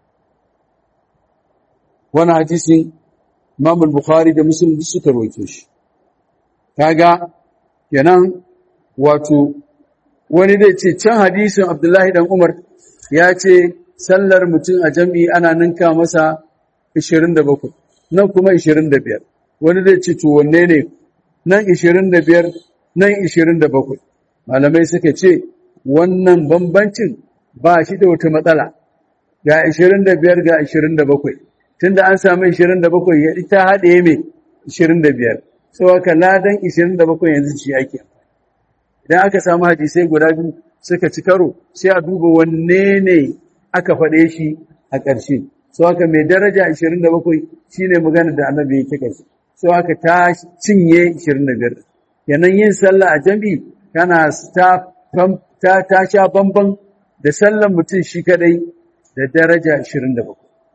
wannan hadisi Imam al-Bukhari da Muslim duk suka rawaito shi kaga kenan wato wani zai ce can hadisin Abdullahi dan Umar ya ce sallar mutum a jami'i ana ninka masa 27 nan kuma 25 wani zai ce to wanne ne nan 25 nan 27 malamai suka ce wannan bambancin ba shi da wata matsala ga 25 ga 27 tunda an samu 27 ya ita haɗe mai 25 sau aka ladan 27 yanzu ci ake idan aka samu hadisai guda biyu suka ci karo sai a duba wanne ne aka faɗe shi a ƙarshe sau aka mai daraja 27 shine magana da annabi ya kika shi sau aka ta cinye 25 yanan yin sallah a jami'i kana ta ta sha bamban da sallan mutum shi kadai da daraja 27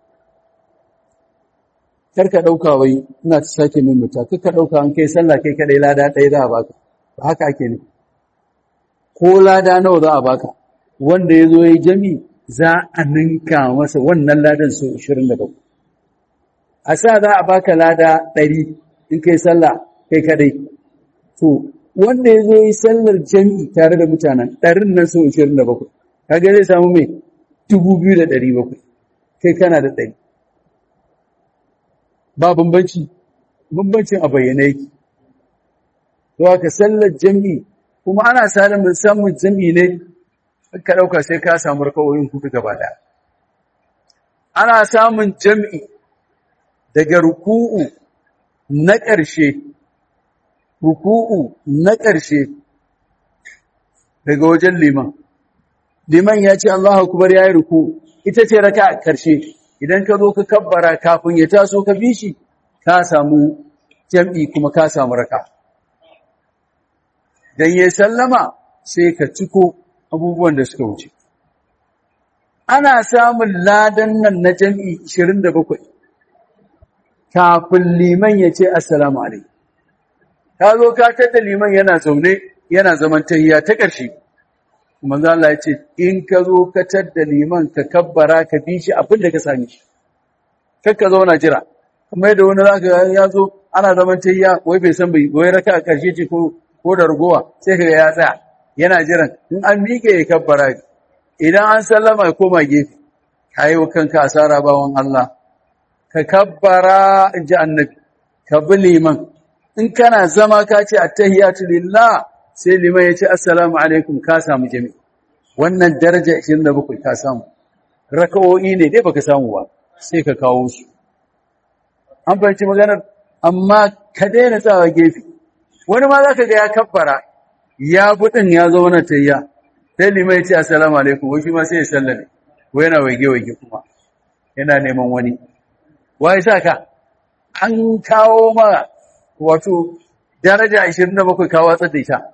karka ɗauka wai ina ta sake mimita karka ɗauka an kai sallah kai kadai lada ɗaya za a baka ba haka ake ne ko lada nawa za a baka wanda ya zo ya yi jami za a ninka masa wannan ladan so 27 a sa za a baka lada 100 in kai sallah kai kadai to wanda ya zo yi sallar jami tare da mutanen ɗarin nan so 27 kaga zai samu mai 2,700 kai kana da 100 ba bambanci bambancin a bayyana yake to haka sallar jami'i kuma ana samun samun jami'i ne ka dauka sai ka samu rakawoyin hudu gaba daya ana samun jami'i daga ruku'u na ƙarshe ruku'u na ƙarshe daga wajen liman liman ya ce Allahu akbar yayi ruku'u ita ce raka ƙarshe idan ka zo ka kabbara kafin ya taso ka bi shi ka samu jam'i kuma ka samu raka dan ya sallama sai ka ciko abubuwan da suka wuce ana samun ladan nan na jam'i 27 kafin liman ya ce assalamu alaikum ka zo ka tada liman yana zaune yana zaman tahiyya ta ƙarshe manzo Allah ya ce in ka zo ka tada liman ka kabbara ka bi shi abin da ka same shi kar ka zauna jira kuma yadda wani zaka ga ya zo ana zaman tahiyya wai bai san bai wai raka a ƙarshe ce ko ko da ragowa sai ka ga ya tsaya yana jiran in an miƙe ya kabbara idan an sallama ya koma gefe kayi wa kanka asara bawan Allah ka kabbara in ji annabi ka bi liman in kana zama ka ce attahiyatu lillah sai liman ya ce assalamu alaikum ka samu jami wannan daraja 27 ka samu raka'o'i ne dai baka samu ba sai ka kawo su an fahimci maganar amma ka daina tsawa gefe wani ma zaka ga ya kabbara ya budin ya zo wannan tayya sai liman ya ce assalamu alaikum wai shi ma sai ya sallame ko yana waige waige kuma yana neman wani wai sa ka an kawo ma wato daraja 27 ka watsar da ita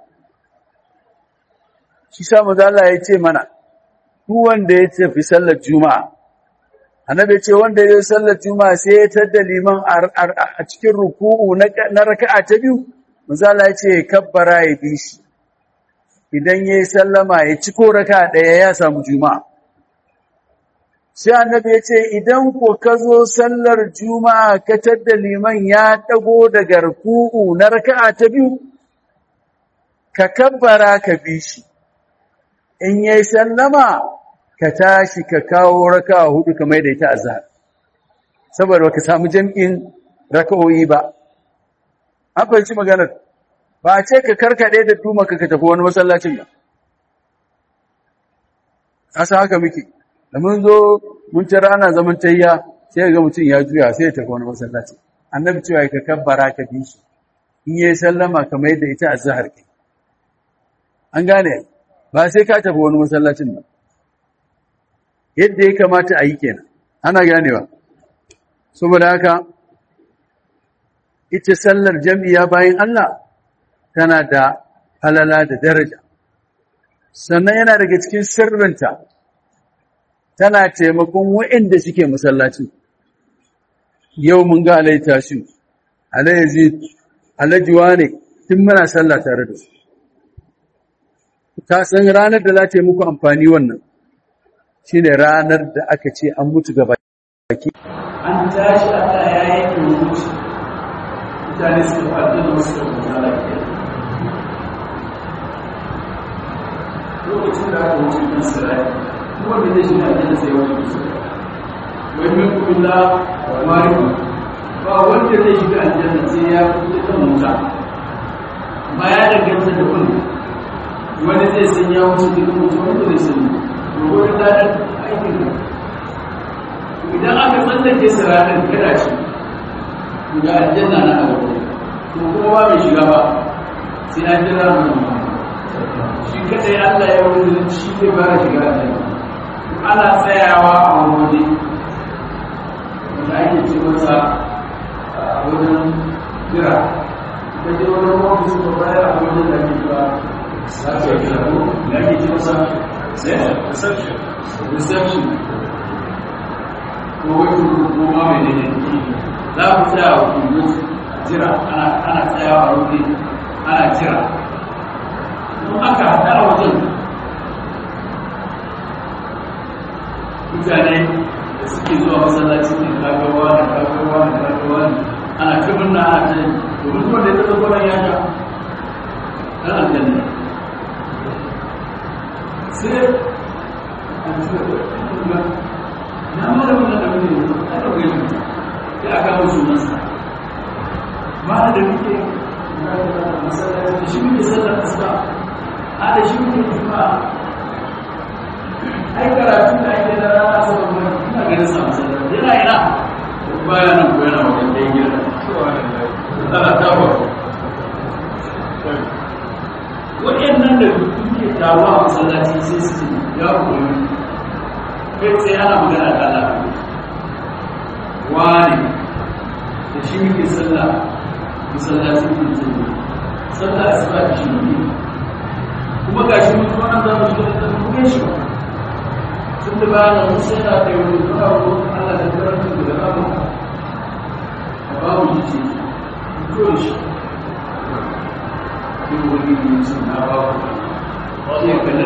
shi sa manzo Allah ya ce mana duk wanda ya tafi sallar juma'a annabi ya ce wanda ya sallar juma'a sai ya tada liman a cikin ruku'u na raka'a ta biyu manzo Allah ya ce kabbara ya bi shi idan yayi sallama ya ci ko raka'a daya ya samu juma'a sai annabi ya ce idan ko ka zo sallar juma'a ka tadda liman ya dago daga ruku'u na raka'a ta biyu ka kabbara ka bi shi in yayi sallama ka tashi ka kawo raka'a hudu kamar da ita azhar saboda baka samu jam'in raka'o'i ba an fahimci maganar ba a ce ka karkade da duma ka tafi wani masallacin ba asa haka muke da mun zo mun ci rana zaman tayya sai ga mutum ya juya sai ya tafi wani masallaci annabi cewa ka kabbara ka bi shi in yayi sallama kamar yadda ita azhar ke an gane ba sai ka tafi wani masallacin ba yadda ya kamata a yi kenan ana ganewa saboda haka ita sallar jami'a bayan Allah tana da halala da daraja sannan yana daga cikin sirrinta tana taimakon waɗanda suke masallaci yau mun ga alai tashi alai yazid alajuwa ne tun muna sallah tare da su ta san ranar da za ta yi muku amfani wannan shine ranar da aka ce an mutu gaba baki an tashi Allah ya yi kuruci mutane su faɗi da wasu da lafiya lokacin da aka wuce kan sirai wanda zai shiga aljanna sai wani kusa wai min kulla wari ba wanda zai shiga aljanna sai ya kuɗi kan wuta amma ya danganta da kun wani zai san ya wuce cikin mutu wani zai san wani ladan aikin ka idan aka tsallake siratin kada shi ga aljanna na abu to kuma ba mai shiga ba sai an jira mu shi kadai Allah ya wuce shi zai ba shiga aljanna ana tsayawa a wani wanda ake ce masa a wajen jira ta je wani ofis ko bayar a wajen da ake ba za ka yi kira ko da ake ce masa reception reception ko wani ko ma mai ne za ku tsaya wa kuma jira ana tsayawa a wuri ana jira in aka haɗa a wajen mutane da suke zuwa masallaci ne kagawa da kagawa da kagawa ne ana kabin na ana tsaye domin kuma da ya taɓa kwanan ya ga ɗan aljanna sai a cikin na mara wannan da muke a da wani sai aka hau sunansa ma da muke masallaci shi muke sallar asuba a da shi muke juma'a ai karatu da ake da rana saboda mai ina ganin sa masallaci yana ina baya nan ko yana wajen da gida ana tawo waɗannan da kuke tawo a masallaci sai su ya koyi kai sai ana magana da Allah wani da shi muke sallah masallaci ne sallah asuba da shi ne kuma ga shi mutum an zama shi da kuma shi ba tun da ba na musa yana da yau da ba ko Allah da karanta da ba a ba mu ji ko shi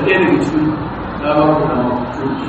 ɗaya daga cikin na ba ku na soki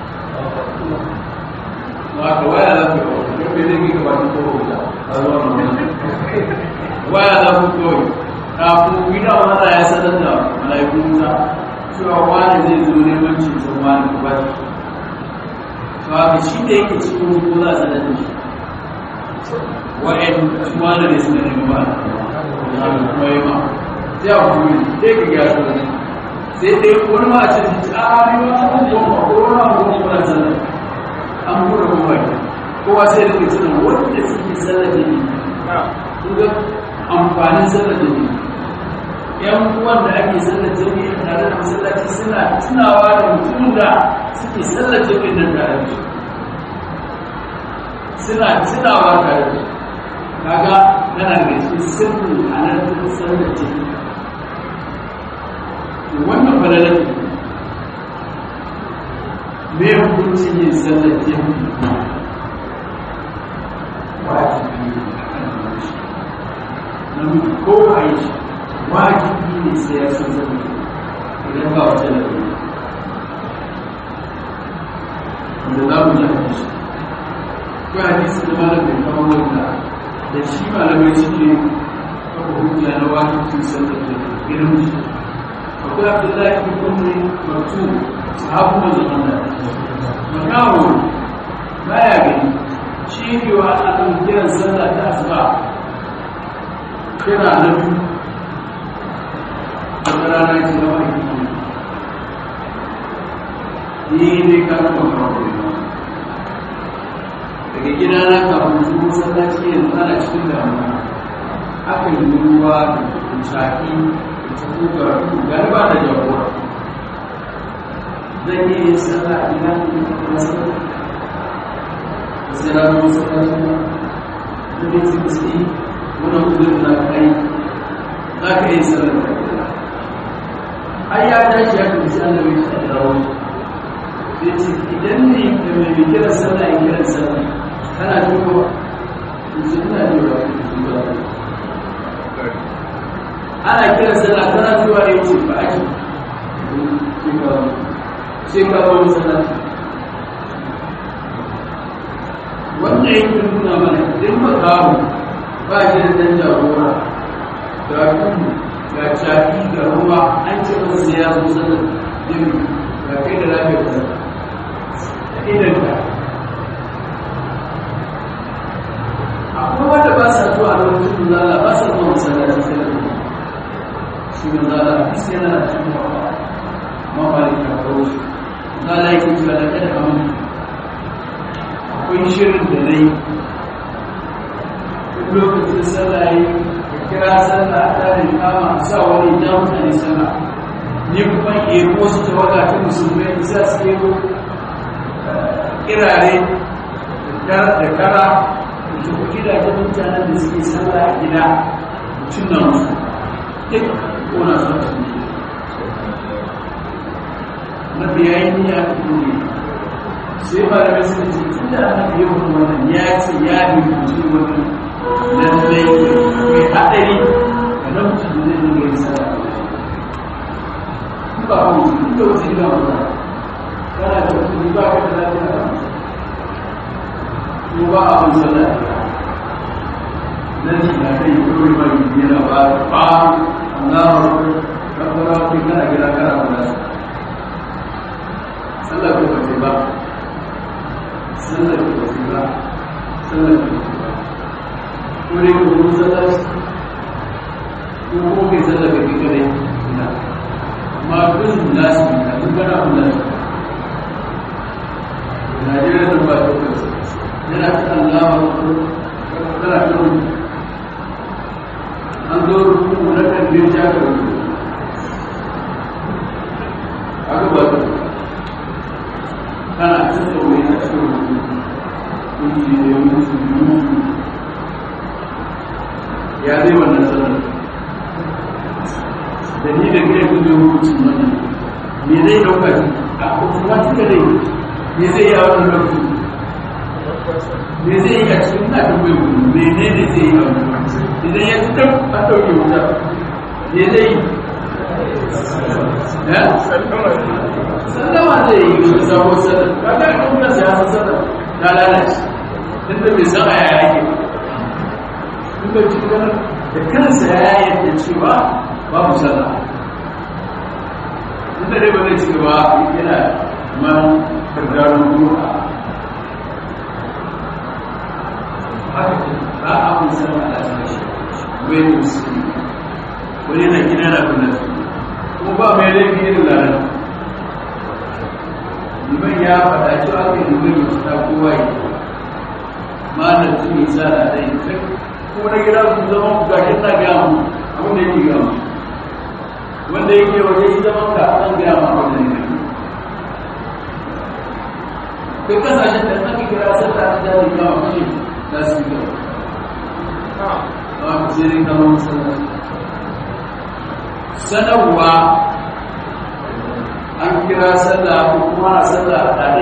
ba ka waya za ku yi yau bai zai gaba ta kowa da a zuwa na waya za ku kawai kafin gida wani ya sanar da malaikun musa cewa wani zai zo neman ceton wani ku ba shi ba ka shi da yake cikin ko za a sanar da shi wa'yan su wani ne suka nemi ba a kuma yi ma sai a kuma sai ka gyara su sai dai wani ma a ce a ne wani abubuwan ba ko wani abubuwan kuna sanar an buɗe kuma kowa sai da ke tunan wanda suke sanar da ni ga amfanin sallar da ne yan uwan da ake sallar jami'i tare da masallaci suna tunawa da mutum da suke sallar jami'i nan tare da suna tunawa tare da kaga yana da cikin sirrin a nan da sallar jami'i wannan falalar me hukuncin yin sallar jami'i wajibi ne namiji ko a yi shi wajibi ne sai ya san zama idan ba wata da ne wanda za mu yi hadisi ko hadisi da malam bai kawo wanda da shi malamai suke kafa hujja na wajibcin sallar da irin shi akwai abdullahi bin kumri maktu sahabu manzon Allah makawo baya gani shi ne wa ana kiran sallah ta asuba kira na biyu wata rana ce na wani ni ne ka kuma kawo daga gida na kafin su masallaci yanzu ana cikin damuwa aka yi ruwa da shafi da cikin karatu galiba da jagora zan yi yin sallah a gida da kuma sallah da sai ranar masallaci da ne su suke wani kudin za ka yi za ka yi sallar da gida ai ya tashi ya kuma sallar mai shi da rawar sai ce idan ne da mai mai kira sallah ya kira sallah kana duba su ina duba ana kira sallah kana duba ya ce ba ake sai ka wani sallah wanda yake nuna mana idan ba kawo ba shi da ɗan jagora ga tudu ga shafi ga ruwa an ce masa sai ya zo sanar jimi ga kai da lafiyar ka da idan ka akwai wanda ba sa zuwa a lokacin zala ba sa zuwa masallaci sai da shi ne zala a fi sai yana cikin wawa mafari ka kawo shi zala yake cewa da kada amin akwai shirin da na yi lokacin sallah yi kira sallah a tsarin kama a sa wani ja mutane sallah ni kuma ero wasu tawaga ta musulmai isa su ero kirare da kara da kuma gidajen mutanen da suke sallah a gida mutum na musu duk kona su su ne na biyayi niyya ta dole sai ba da wasu da tun da ana biyu wannan ya ce ya bi mutum wannan lallai mai haɗari ga namiji da zai dinga yin sana ba ku duk da wasu gina ba kana da kuɗi ba ka da lafiya ko ba a bin sana nan shi na kai kawai mai yana ba ba Allah rabbana kai kana gida kana ba sallah ko ba ba sallah ko ba sallah ko ba wani kuma sallaci ko kuma kai sallar da kai kare ina amma bin nasu a duk gana kun nasu Najeriya da ba ta kansa yana ta Allah ko kana ta rubu an zo rubu na kan bin ja ka rubu aka ba ta kana ta tsawo a cikin rubu kun ji ne mutu mutu ya zai wannan sanar da ni da kai kun zai hukuncin wannan me zai dauka a automatically me zai yi a wannan lokaci me zai yi a cikin na tambayi kuma mene ne zai yi a wannan idan ya fitar a ɗauke wuta me zai yi ya sallama zai yi wani sabon sallama kaga kan kansa ya san sallama ta lalace tun da bai san a yaya ake ba tun da cikin da kansa ya yadda cewa babu sallah tun da dai ba zai ci gaba yana man karkarun ruwa haka ba a kun sallah a cikin wai musulmi wani na gina na kuna kuma ba mai laifi irin lalata liman ya faɗa cewa aka yi liman ya fita kowa yi ma da tuni sa da ɗai ko na gida su zama ku gashi na gaya mu abin da yake gaya mu wanda yake waje yi zaman ka an gaya mu abin da yake kai kasashen da aka kira sallah ta jari kama kashe za su yi gaba ba ku sai dai kama masallaci sanarwa an kira sallah ko kuma a sallah a tare